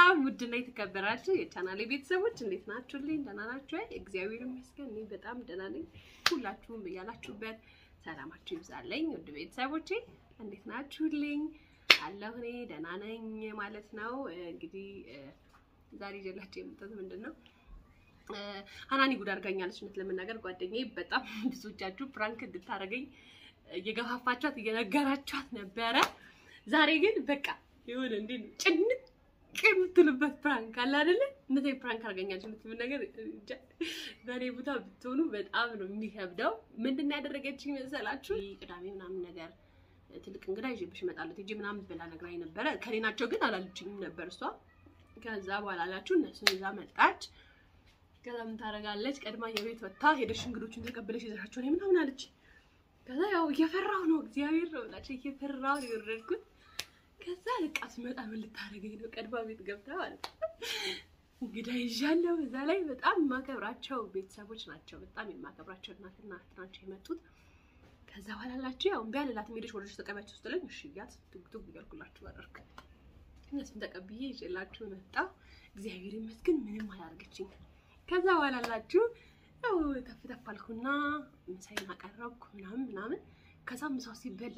ሰላም ውድና የተከበራችሁ የቻናሌ ቤተሰቦች እንዴት ናችሁልኝ? ደህና ናችሁ? አይ እግዚአብሔር ይመስገን እኔ በጣም ደህና ነኝ። ሁላችሁም ብያላችሁበት ሰላማችሁ ይብዛለኝ። ውድ ቤተሰቦቼ እንዴት ናችሁልኝ? አለሁ እኔ ደህና ነኝ ማለት ነው። እንግዲህ ዛሬ ይዤላችሁ የመጣሁት ምንድን ነው ሀናኒ ጉድ አድርጋኛለች። እውነት ለመናገር ጓደኛዬ በጣም ብዙዎቻችሁ ፕራንክ እንድታደርገኝ እየገፋፋችኋት እየነገራችኋት ነበረ። ዛሬ ግን በቃ የሆነ እንዴ ጭንቅ የምትሉበት ፕራንክ አለ አይደለ? እነዚህ ፕራንክ አድርገኛለች የምትሉ ነገር በእኔ ቦታ ብትሆኑ በጣም ነው የሚከብደው። ምንድን ነው ያደረገችኝ መሰላችሁ? ቅዳሜ ምናምን ነገር ትልቅ እንግዳ ይዤብሽ እመጣለሁ ሂጂ ምናምን ብላ ነግራኝ ነበረ። ከኔ ናቸው ግን አላለችኝም ነበር እሷ። ከዛ በኋላ አላችሁ እነሱን ይዛ መጣች። ከዛ ምን ታደርጋለች? ቀድማ የቤት ወጥታ ሄደሽ እንግዶቹን ተቀብለሽ ይዘሻቸው ነው ምናምን አለች። ከዛ ያው እየፈራሁ ነው እግዚአብሔር ነው ብላችሁ እየፈራሁ ነው የወረድኩት። ከዛ በቃ ስመጣ ምን ልታደርገኝ ነው? ቀድማ ቤት ገብታ ማለት ነው እንግዳ ይዣለሁ። እዛ ላይ በጣም የማከብራቸው ቤተሰቦች ናቸው። በጣም የማከብራቸው እናትና እህት ናቸው የመጡት። ከዛ በኋላ ላችሁ ያው እምቢ አልላትም። ሄደሽ ወደሽ ተቀቢያቸው ስትለኝ እሺ እያት ቱግቱግ እያልኩላችሁ አደረክ። እነሱን ተቀብዬ ይዤላችሁ መጣሁ። እግዚአብሔር ይመስገን ምንም አላደርገችኝ። ከዛ በኋላ ላችሁ ያው ተፍ ተፍ አልኩና ምሳዬን አቀረብኩ ምናምን ምናምን። ከዛ ምሳው ሲበላ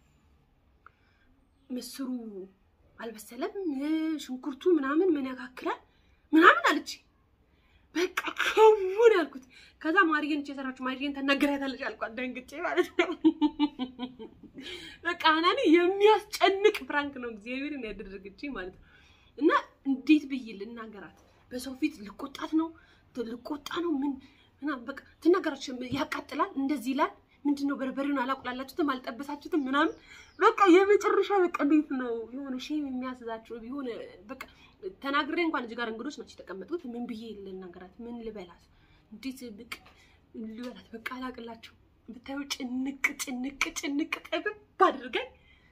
ምስሩ አልበሰለም፣ ሽንኩርቱ ምናምን ምን ያካክላል ምናምን አለች። በቃ ከውን ያልኩት። ከዛ ማርዬን እች የሰራችሁ ማርዬን ተናገራታለች አልኳት፣ ደንግጬ ማለት ነው። በቃ ሀናኒ የሚያስጨንቅ ፍራንክ ነው እግዚአብሔርን ያደረገችኝ ማለት ነው። እና እንዴት ብዬ ልናገራት? በሰው ፊት ልቆጣት ነው ልቆጣ ነው ምን ምናምን በቃ ትናገራች። ያቃጥላል፣ እንደዚህ ይላል። ምንድን ነው በርበሬውን አላቁላላችሁትም፣ አልጠበሳችሁትም ምናምን በቃ የመጨረሻ በቃ እንዴት ነው የሆነ ሼም የሚያስዛችሁ የሆነ በቃ ተናግሬ እንኳን እዚህ ጋር እንግዶች ናቸው የተቀመጡት። ምን ብዬ ልናገራት? ምን ልበላት? እንዴት ብቅ ልበላት? በቃ አላቅላችሁ ብታዩ ጭንቅ ጭንቅ ጭንቅ ጠብብ አድርገን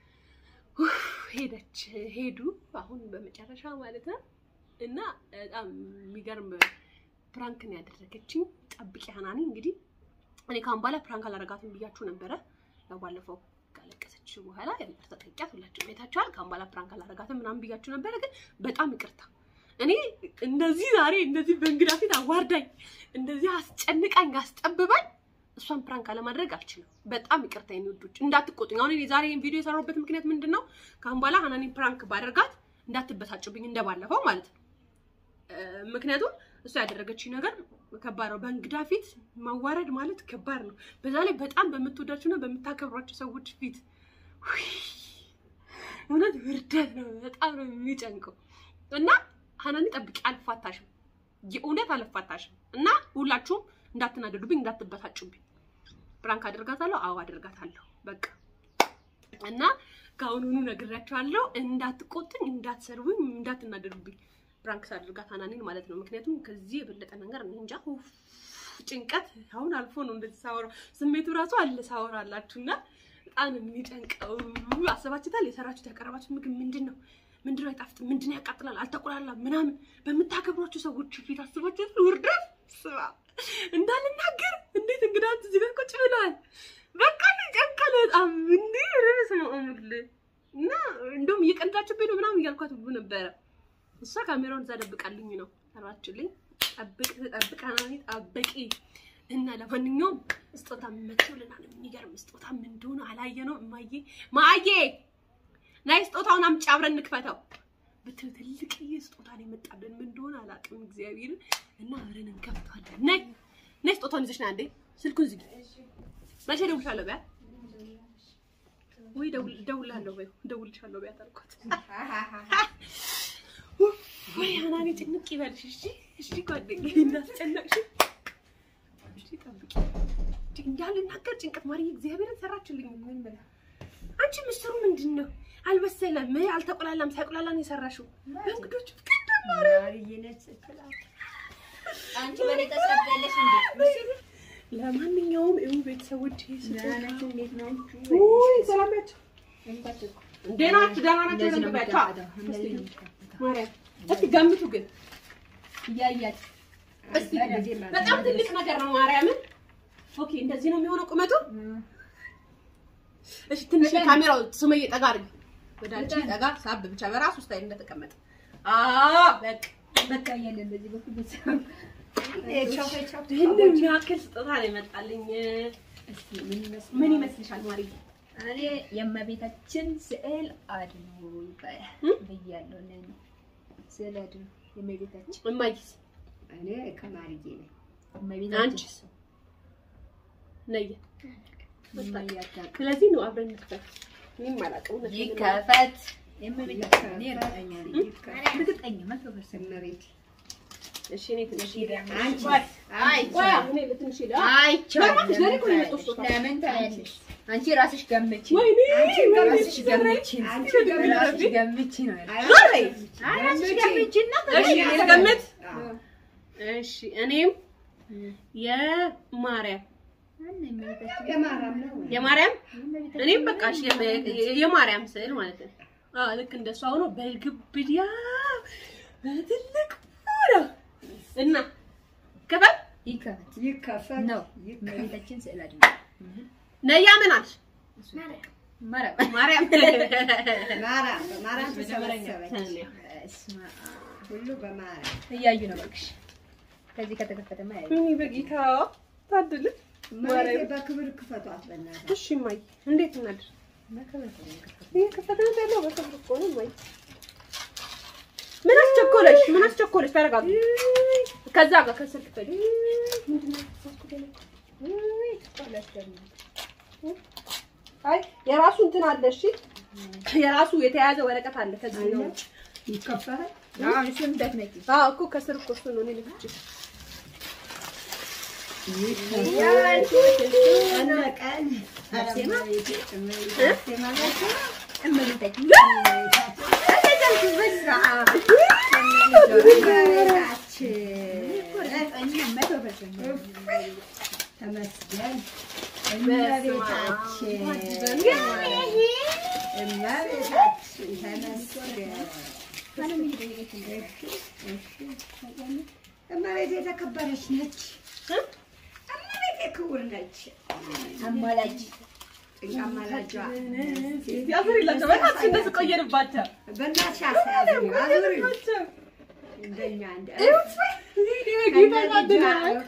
ሄደች ሄዱ። አሁን በመጨረሻ ማለት ነው እና በጣም የሚገርም ፕራንክን ያደረገችኝ ጠብቂ ሀናኒ። እንግዲህ እኔ ካሁን በኋላ ፕራንክ አላረጋትም ብያችሁ ነበረ። ያው ባለፈው ካለቀሰች በኋላ ይቅርታ ጠይቂያት ሁላችሁም አይታችኋል። ካሁን በኋላ ፕራንክ አላረጋትም ምናምን ብያችሁ ነበረ። ግን በጣም ይቅርታ እኔ እንደዚህ ዛሬ እንደዚህ በእንግዳ ፊት አዋርዳኝ እንደዚህ አስጨንቃኝ አስጠብባኝ እሷን ፕራንክ አለማድረግ አልችልም። በጣም ይቅርታ የሚወዱች እንዳትቆጡኝ። አሁን ዛሬ ይሄን ቪዲዮ የሰራሁበት ምክንያት ምንድን ነው? ካሁን በኋላ ሀናኒን ፕራንክ ባደርጋት እንዳትበሳጭብኝ እንደባለፈው ማለት ነው። ምክንያቱም እሷ ያደረገችኝ ነገር ከባድ ነው። በእንግዳ ፊት ማዋረድ ማለት ከባድ ነው። በዛ ላይ በጣም በምትወዳቸውና በምታከብሯቸው ሰዎች ፊት እውነት ውርደት ነው። በጣም ነው የሚጨንቀው እና ሀናኒ ጠብቂ፣ አልፋታሽም፣ የእውነት አልፋታሽም። እና ሁላችሁም እንዳትናደዱብኝ፣ እንዳትበሳጩብኝ። ፕራንክ አደርጋታለሁ። አዎ አደርጋታለሁ። በቃ እና ከአሁኑኑ ነግራችኋለሁ። እንዳትቆጡኝ፣ እንዳትሰርቡኝ፣ እንዳትናደዱብኝ ፕራንክ ሳደርጋት ሀናኒን ማለት ነው። ምክንያቱም ከዚህ የበለጠ ነገር እኔ እንጃ ጭንቀት አሁን አልፎ ነው እንደዚህ ሳወራው ስሜቱ ራሱ አለ ሳወራላችሁ እና በጣም የሚጨንቀው አሰባችሁታል። የሰራችሁት ያቀረባችሁት ምግብ ምንድን ነው? ምንድን ነው አይጣፍጥም? ምንድን ነው ያቃጥላል? አልተቆላላም ምናምን በምታከብሯቸው ሰዎች ፊት አስባችሁት ውርደት ስባ እንዳልናገር እንዴት እንግዳት እዚህ ጋር ቁጭ ብለዋል። በቃ ጨንቀል በጣም እንዲ ርስ ነው አሙል እና እንደውም እየቀንዳችሁብኝ ነው ምናምን እያልኳት ብቡ ነበረ እሷ ካሜራውን እዛ ደብቃልኝ ነው ሰራችልኝ። ጠብቅ ጠብቅ ሀናኒ ጠብቂ እና ለማንኛውም ስጦታ መጥቶልናል። የሚገርም ስጦታ ምን እንደሆነ አላየነውም። እማዬ ማዬ ናይ ስጦታውን አምጪ አብረን እንክፈተው ብትል ትልቅዬ ስጦታ ነው የመጣልን። ምን እንደሆነ አላውቅም እግዚአብሔርን እና አብረን እንከፍተዋለን። ናይ ናይ ስጦታውን ይዘሽ ና እንዴ ስልኩን ዝጊ። መቼ እደውልሻለሁ በያት ወይ እደውልልሃለሁ በይው እደውልልሻለሁ በያት አልኳት። ወይ ሀናኒ ጭንቅ ይበልሽ። እሺ እሺ ጓደኛዬ እንዳስጨነቅሽ እሺ ጠብቂ። እንዳልናገር ጭንቀት ማርዬ እግዚአብሔርን ሰራችልኝ። ምን ብላ አንቺ ምስሩ ምንድን ነው አልበሰለም፣ አልተቆላላም። ሳይቆላላ ነው የሰራሽው በእንግዶች አንቺ በኔ ተሰበለሽ እንዴ? ለማንኛውም ይኸው ቤተሰቦች እንዴት ናችሁ? ሰላም ናቸው። ደህና ናችሁ? ደህና ናቸው። እንደዚህ ነው ደንግባቸው የሚከፈተው። ማርያም እስቲ ገምቱ ግን እያያችሁ እስቲ በጣም ትልቅ ነገር ነው። ማርያምን ኦኬ፣ እንደዚህ ነው የሚሆነው ቁመቱ። እሺ ትንሽ ካሜራው ሱመዬ ጠጋ አድርጊ፣ ወደ አንቺ ጠጋ ሳብ ብቻ በራሱ ስታይል እንደተቀመጠ አዎ በቃ በቃ እያለን በዚህ በኩል ቤተሰብ ይህንን የሚያክል ስጦታ ነው የመጣልኝ። እስኪ ምን ይመስላል? ምን ይመስልሻል ማሪ? እኔ የእመቤታችን ስዕል አድኖ ይባላል እም? ብያለሁ። ለእኔ ስዕል አድኖ የእመቤታችን እማዬስ እኔ ከማርዬ ነኝ። እመቤታችን አንቺስ? ነየ የማያዳቅ ስለዚህ ነው አብረን እንክፈት። እኔም አላውቅም እውነት ለመናገር። ይከፈት የእመቤታችን እኔ እርግጠኛ ነኝ። ይከፈት። እርግጠኛ መቶ ፐርሰንት እመቤቴ እሺ እኔ ትንሽ አንቺ ቆይ እኔ በትንሽ ሄዳ አይቻልም። በእናትሽ ለእኔ እኮ ነው የመጣው ስጦታ። ለምን ታያለሽ? አንቺ ራስሽ ገምቺ። ወይኔ አንቺ ራስሽ ገምቺ። አንቺ ራስሽ ገምቺ ነው ያልኩት። ማሪ! አይ ራስሽ ገምቺና እሺ እኔ ልገምት። አዎ። እሺ እኔም የማርያም አለ የእመቤታችን የማርያም ነው ወይ? የማርያም የእመቤታችን እኔም በቃ እሺ የመ- የማርያም ስዕል ማለት ነው። አዎ ልክ እንደሷ ሆኖ በግብድያ በትልቅ ነው እና ከፈት ይከፈት ይከፈት ነው ይከፈት። እመቤታችን ስዕል አድኖ ነያ ምን አልሽ? ማርያም ማርያም ማርያም በማርያም ተሰበሰበች። ተሰበሰበች። በስመ አብ። ሁሉ በማርያም እያዩ ነው እባክሽ። ከዚህ ከተከፈተማ ያዩ እኔ በጌታ ታድል። እመቤቴ በክብር ክፈቷት በእናትህ። እሺ ማይ እንዴት እናድር? መከፈት ነው የከፈተው። ይሄ ከፈተና ያለው በክብር እኮ ነው ማይ። ምን አስቸኮለሽ? ምን አስቸኮለሽ? ተረጋጊ። ከዛ ጋር ከስር ክፈል። አይ የራሱ እንትን አለ። እሺ የራሱ የተያዘ ወረቀት አለ። ከዚህ ነው ውጭ። ይከፈታል። አዎ እሱን እንዳትነቂ። አዎ እኮ ከስር እኮ እሱ ነው እኔ ልፍጭ ቀን አርሴማ? እመቤቴ ማለት ነው። እመቤታችን እመቤታችን መቶ ፐርሰንት ተመስገን እመቤታችን እመቤታችን ተመስገን። እመቤቴ የተከበረች ነች። እመቤቴ ክቡር ነች። አማላጅ ጭንቅ አማላጇ ያዙሪላቸው። በእናትሽ እንደዚህ ቆየንባቸው። በእናትሽ አሳያዝኝ አዙሪ እንደኛ እንደ ጌታ ያድናል።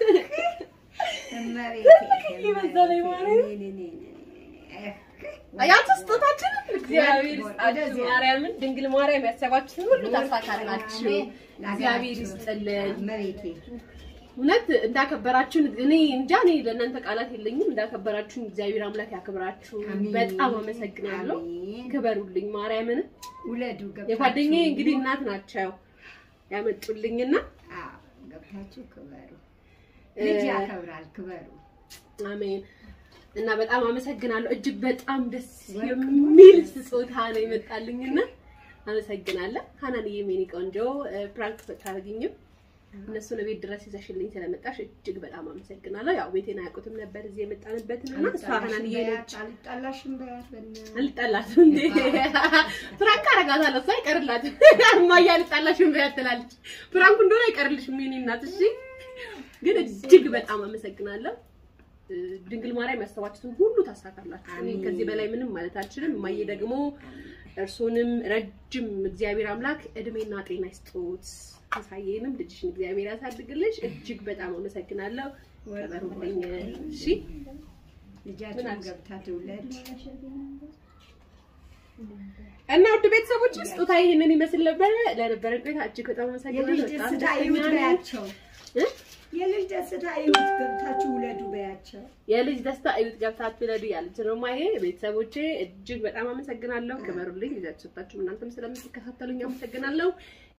ያንተ ስጦታችን እግዚአብሔር ይስጣችሁ። ማርያምን ድንግል ማርያም ያሰባችሁትን ሁሉ ታሳካላችሁ። እግዚአብሔር ይስጥልን። እመቤቴ እውነት እንዳከበራችሁን እኔ እንጃ እኔ ለእናንተ ቃላት የለኝም። እንዳከበራችሁን እግዚአብሔር አምላክ ያክብራችሁ። አሜን። በጣም አመሰግናለሁ። አሜን። ክበሩልኝ። ማርያምን ውለዱ ገብታችሁ የጓደኛዬ እንግዲህ እናት ናቸው ያመጡልኝና አዎ፣ ገብታችሁ ክበሩ። ልጅ ያከብራል፣ ክበሩ። አሜን እና በጣም አመሰግናለሁ። እጅግ በጣም ደስ የሚል ስጦታ ነው የመጣልኝና አመሰግናለሁ። ሀናንዬ የኔ ቆንጆ ፕራንክ ታደርግኝም እነሱን ቤት ድረስ ይዘሽልኝ ስለመጣሽ እጅግ በጣም አመሰግናለሁ። ያው ቤቴን አያውቁትም ነበር እዚህ የመጣንበትን እና እሷ ሀናንዬ ነች። አልጣላሽም በያት በእናትህ። አልጣላትም እንዴ ፕራንክ አረጋታለሁ። እሷ አይቀርላትም። እማዬ አልጣላሽም በያት ትላለች። ፕራንኩ እንደሆነ አይቀርልሽም የኔ እናት። እሺ ግን እጅግ በጣም አመሰግናለሁ። ድንግል ማርያም ያሰባችሁትን ሁሉ ታሳካላችሁ። እኔ አሜን። ከዚህ በላይ ምንም ማለት አልችልም። እማዬ ደግሞ እርሶንም ረጅም እግዚአብሔር አምላክ እድሜና ጤና ይስጦት። ተሳየንም ልጅሽን እግዚአብሔር ያሳድግልሽ። እጅግ በጣም አመሰግናለሁ። ተበሩልኝ። እሺ ልጃችሁን ገብታ ትውለድ። እና ውድ ቤተሰቦች ስጦታ ይህንን ይመስል ነበረ። ለነበረን ቆይታ እጅግ በጣም አመሰግናለሁ። የልጅ በጣም ደስታ ደስተኛ ይሁት ነኝ። በያቸው። እ? የልጅ ደስታ ይሁት ገብታችሁ ውለዱ በያቸው። የልጅ ደስታ እዩት ገብታችሁ ለዱ ያለች ነው ማዬ። ቤተሰቦቼ እጅግ በጣም አመሰግናለሁ። ክበሩልኝ። ልጃችሁ ሰጣችሁ እናንተም ስለምትከታተሉኝ አመሰግናለሁ።